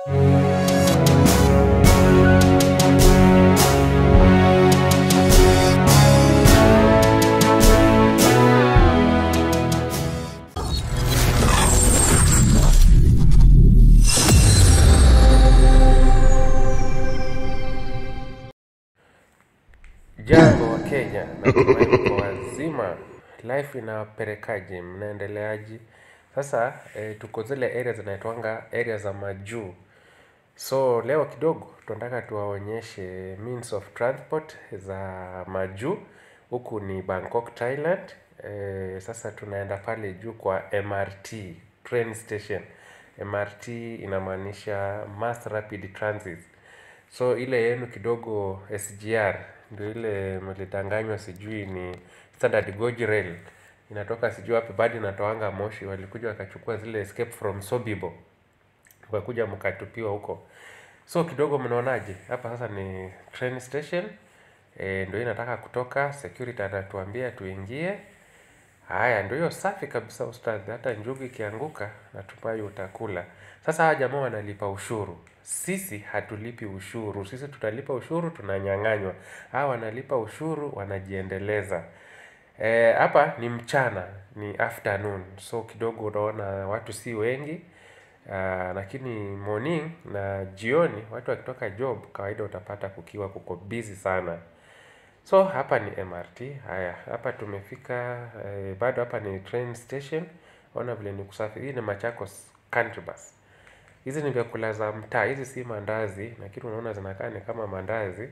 Jambo wa Kenya, natumai mko wazima. Life inawapelekaje, mnaendeleaje? Sasa eh, tuko zile area zinaitwanga area za majuu. So leo kidogo tunataka tuwaonyeshe means of transport za majuu. Huku ni Bangkok, Thailand. Eh, sasa tunaenda pale juu kwa MRT train station. MRT inamaanisha Mass Rapid Transit. So ile yenu kidogo SGR ndio ile mlidanganywa, sijui ni standard gauge rail inatoka sijui wapi, bado inatoanga Moshi. Walikuja wakachukua zile escape from Sobibo, wakakuja mkatupiwa huko. So kidogo, mnaonaje hapa sasa? Ni train station e, ndio inataka kutoka. Security anatuambia tuingie. Haya, ndio hiyo safi kabisa ustadhi. Hata njugu ikianguka natumai utakula. Sasa hawa jamaa wanalipa ushuru, sisi hatulipi ushuru. Sisi tutalipa ushuru, tunanyang'anywa. Hawa wanalipa ushuru, wanajiendeleza. Eh, hapa ni mchana, ni afternoon, so kidogo unaona watu si wengi. Ah, lakini morning na jioni watu wakitoka job, kawaida utapata kukiwa kuko busy sana. So hapa ni MRT. Haya, hapa tumefika eh, bado hapa ni train station. Ona vile ni kusafi. Hii ni Machakos Country Bus. Hizi ni vyakula za mtaa, hizi si mandazi, lakini unaona zinakaa ni kama mandazi.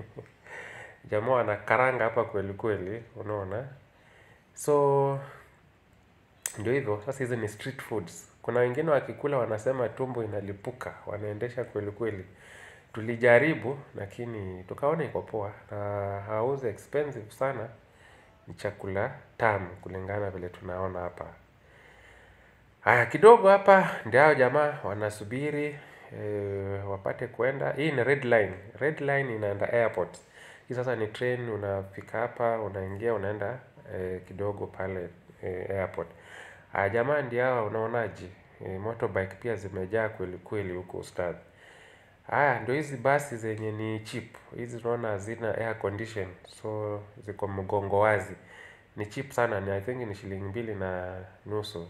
Jamaa wanakaranga hapa kweli kweli, unaona. So ndio hivyo, sasa hizi ni street foods. Kuna wengine wakikula wanasema tumbo inalipuka, wanaendesha kweli kweli. Tulijaribu lakini tukaona iko poa na hauzi expensive sana. Ni chakula tamu kulingana vile tunaona hapa. Haya, kidogo hapa ndio hao jamaa wanasubiri eh, wapate kwenda. Hii ni red line. Red line inaenda airport. Hii sasa ni train, unafika hapa, unaingia, unaenda eh, kidogo pale eh, airport. Haya, jamaa ndio hawa, unaonaje? Eh, motorbike pia zimejaa kweli kweli huko ustadhi. Haya, ndio hizi basi zenye ni cheap. Hizi unaona hazina air condition, so ziko mgongo wazi. Ni cheap sana, ni I think ni shilingi mbili na nusu.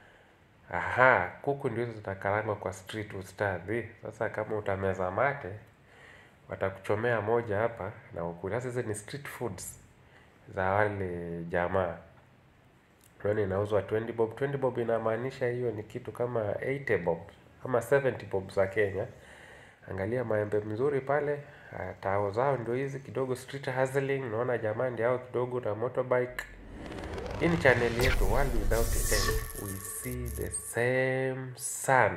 Aha, kuku ndio hizo zitakarangwa kwa street ustadhi. Sasa kama utameza mate, watakuchomea moja hapa na ukule. Sasa hizi ni street foods za wale jamaa. Unaona inauzwa 20 bob. 20 bob inamaanisha hiyo ni kitu kama 80 bob ama 70 bob za Kenya. Angalia maembe mzuri pale. Haya, tao zao ndio hizi kidogo street hustling. Naona jamaa ndio hao kidogo na motorbike. Hii ni channel yetu World Without End. We see the same sun.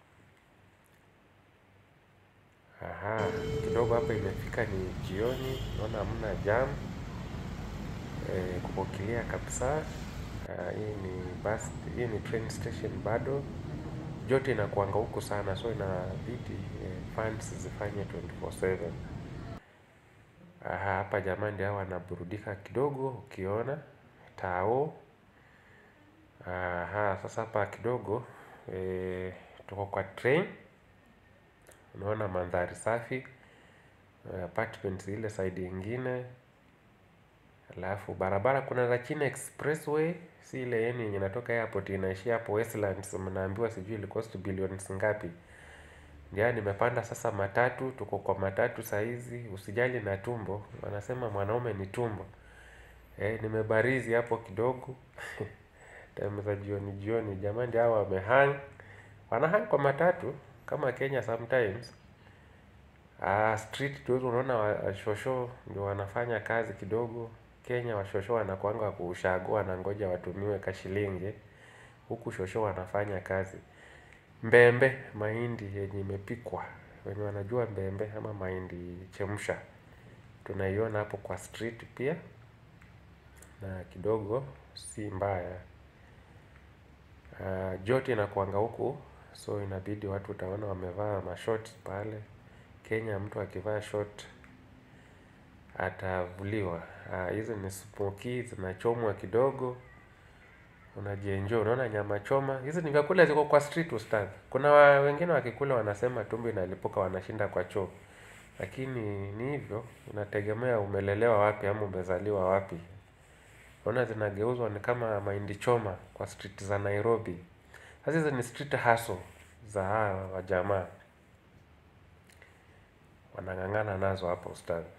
Aha, kidogo hapa imefika ni jioni, naona hamna jam. E, kuko clear kabisa. Ah, hii ni bus, hii ni train station bado. Joto inakuanga huku sana, so inabidi eh, fans zifanye 24/7. Aha, hapa jamani ndio hawa wanaburudika kidogo, ukiona tao. Aha, sasa hapa kidogo eh, tuko kwa train. Unaona mandhari safi, eh, apartments ile side ingine. Alafu barabara kuna za China Expressway, si ile yeni yenye inatoka airport inaishia hapo Westlands, mnaambiwa sijui ili cost billions ngapi. Ndio nimepanda sasa matatu, tuko kwa matatu saa hizi, usijali na tumbo, wanasema mwanaume ni tumbo. Eh, nimebarizi hapo kidogo. Time za jioni jioni, jamani ndio hawa wamehang. Wanahang kwa matatu kama Kenya sometimes. Ah, street tu unaona washosho ndio wanafanya kazi kidogo. Kenya washosho wanakuanga wa kuushago wanangoja watumiwe kashilingi. Huku shosho wanafanya kazi. Mbembe, mahindi yenye imepikwa. Wenye wanajua mbembe ama mahindi chemsha. Tunaiona hapo kwa street pia na kidogo si mbaya. Uh, joto inakuanga huku so inabidi watu utaona wamevaa mashort pale. Kenya mtu akivaa short atavuliwa. Uh, hizi ni smoky zinachomwa kidogo. unajienjoy unaona nyama choma hizi ni vyakula ziko kwa street ustadhi kuna wa, wengine wakikula wanasema tumbo inalipuka wanashinda kwa choo lakini ni hivyo inategemea umelelewa wapi ama umezaliwa wapi Unaona zinageuzwa ni kama mahindi choma kwa street za Nairobi. Sasa hizi ni street hustle za hawa wajamaa. Wanang'ang'ana nazo hapo ustadhi.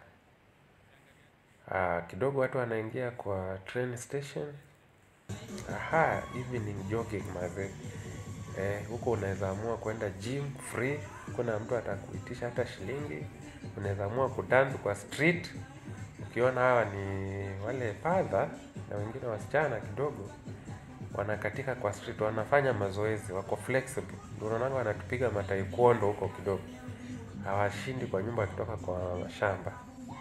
Ah, kidogo watu wanaingia kwa train station. Aha, evening jogging mazee. Eh, huko unaweza amua kwenda gym free. Kuna mtu atakuitisha hata shilingi. Unaweza amua kudance kwa street. Ukiona hawa ni wale padha na wengine wasichana kidogo wanakatika kwa street, wanafanya mazoezi, wako flexible. Ndio unaonanga wanatupiga mataekwondo huko kidogo, hawashindi kwa nyumba wakitoka kwa shamba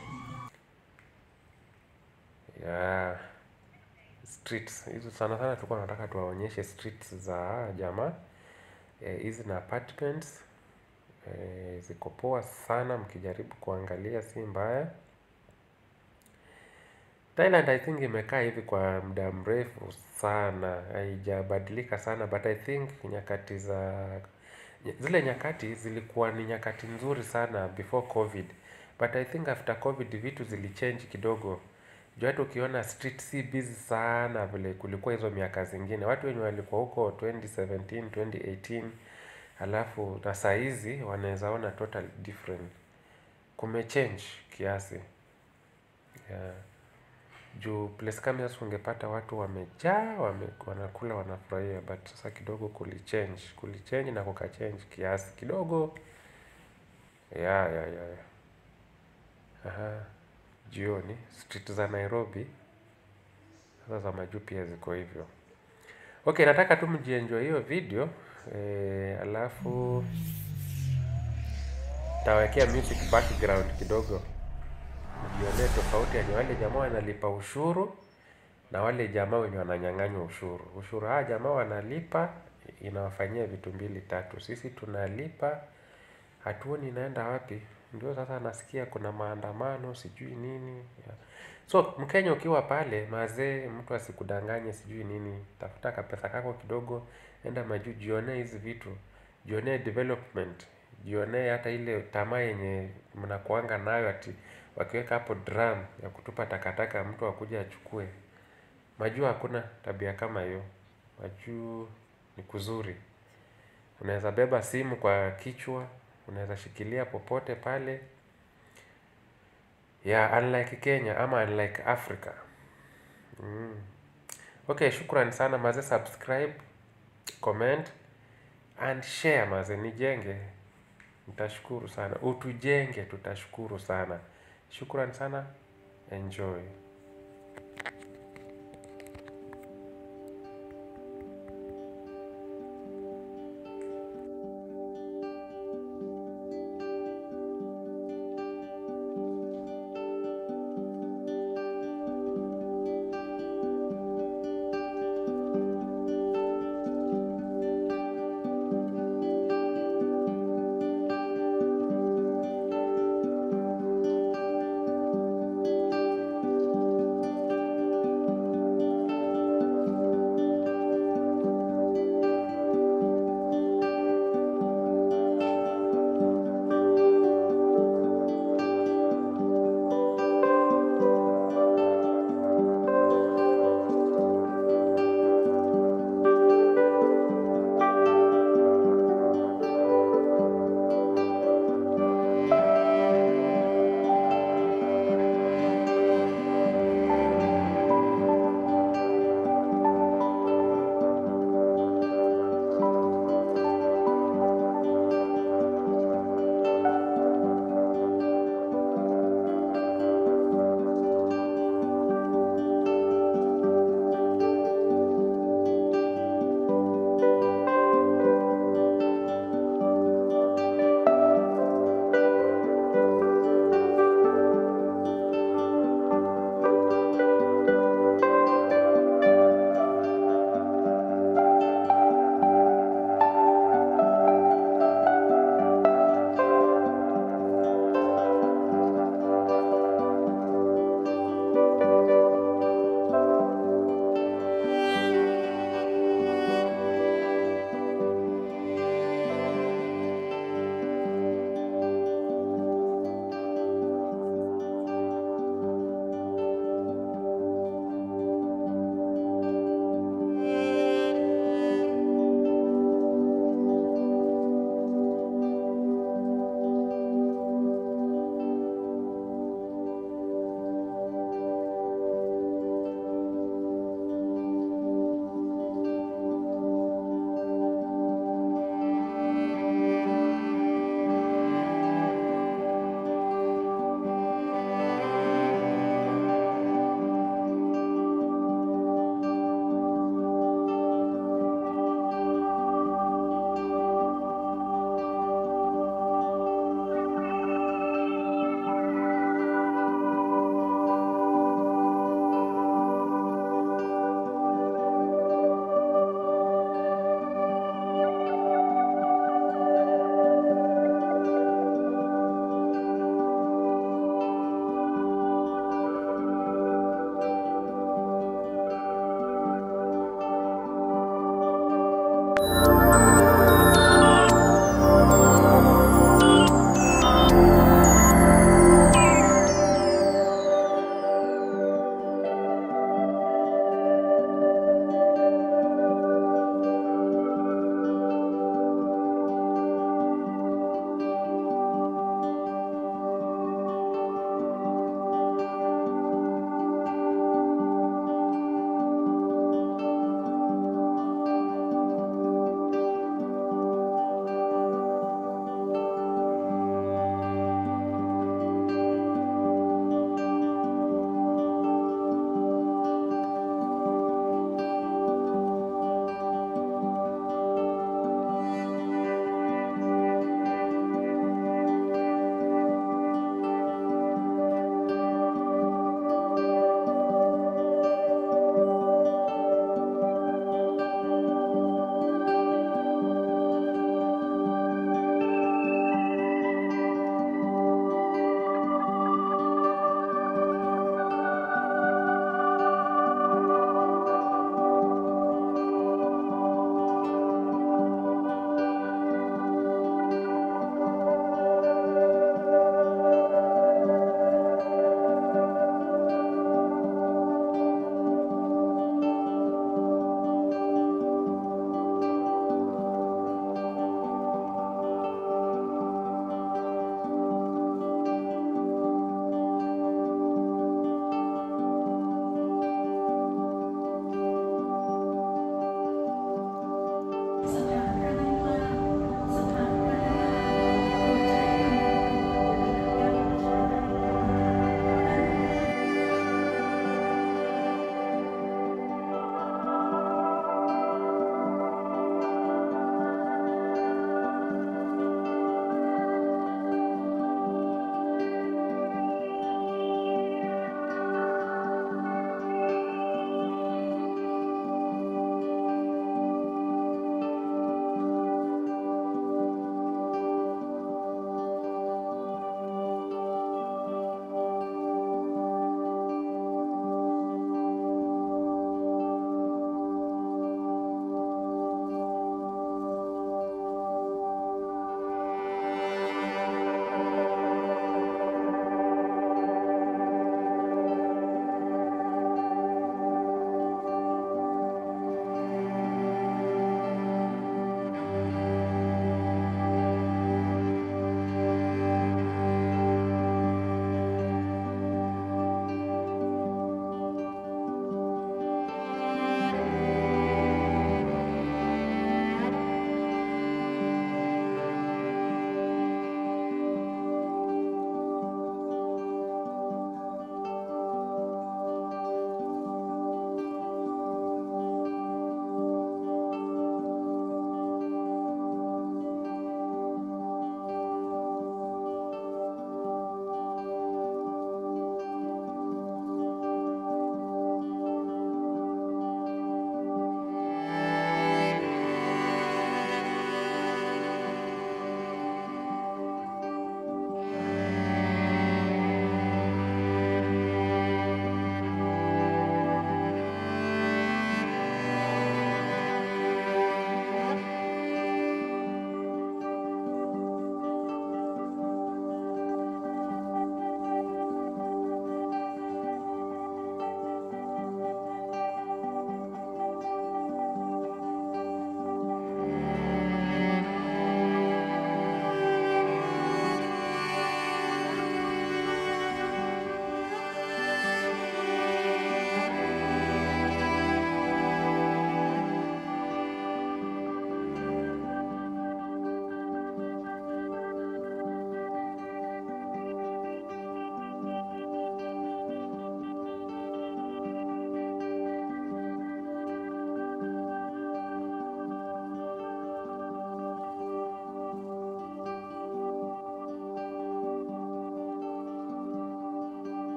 yeah. Streets hizo sana sana tulikuwa tunataka tuwaonyeshe streets za hawa jamaa Eh, hizi na apartments eh, ziko poa sana, mkijaribu kuangalia si mbaya. Thailand I think imekaa hivi kwa muda mrefu sana, haijabadilika sana but I think nyakati za zile nyakati zilikuwa ni nyakati nzuri sana before COVID but I think after COVID vitu zilichange kidogo. Juu hata ukiona street si busy sana vile kulikuwa hizo miaka zingine. Watu wenye walikuwa huko 2017, 2018 halafu na saa hizi wanaweza ona total different. Kumechange kiasi yeah. Juu place kama hiyo ungepata watu wamejaa, wame, wanakula wanafurahia but sasa kidogo kulichange, kulichange na kukachange kiasi kidogo. Yeah, yeah, yeah, yeah. Aha, jioni street za Nairobi sasa za majuu pia ziko hivyo. Okay, nataka tu mjienjoy hiyo video eh, alafu tawekea music background kidogo mjionee tofauti yani wale jamaa wanalipa ushuru na wale jamaa wenye wananyang'anywa ushuru. Ushuru hawa jamaa wanalipa inawafanyia vitu mbili tatu. Sisi tunalipa hatuoni inaenda wapi. Ndio sasa nasikia kuna maandamano sijui nini. Yeah. So Mkenya ukiwa pale mazee, mtu asikudanganye sijui nini. Tafuta kapesa kako kidogo, enda majuu, jionee hizi vitu, jionee development, jionee hata ile tamaa yenye mnakuanga nayo ati wakiweka hapo drum ya kutupa takataka mtu akuja achukue. Majuu hakuna tabia kama hiyo. Majuu ni kuzuri. Unaweza beba simu kwa kichwa, unaweza shikilia popote pale. Yeah, unlike Kenya ama unlike Africa. Mm. Okay, shukran sana maze, subscribe, comment and share maze, nijenge. Nitashukuru sana. Utujenge, tutashukuru sana. Shukran sana. Enjoy.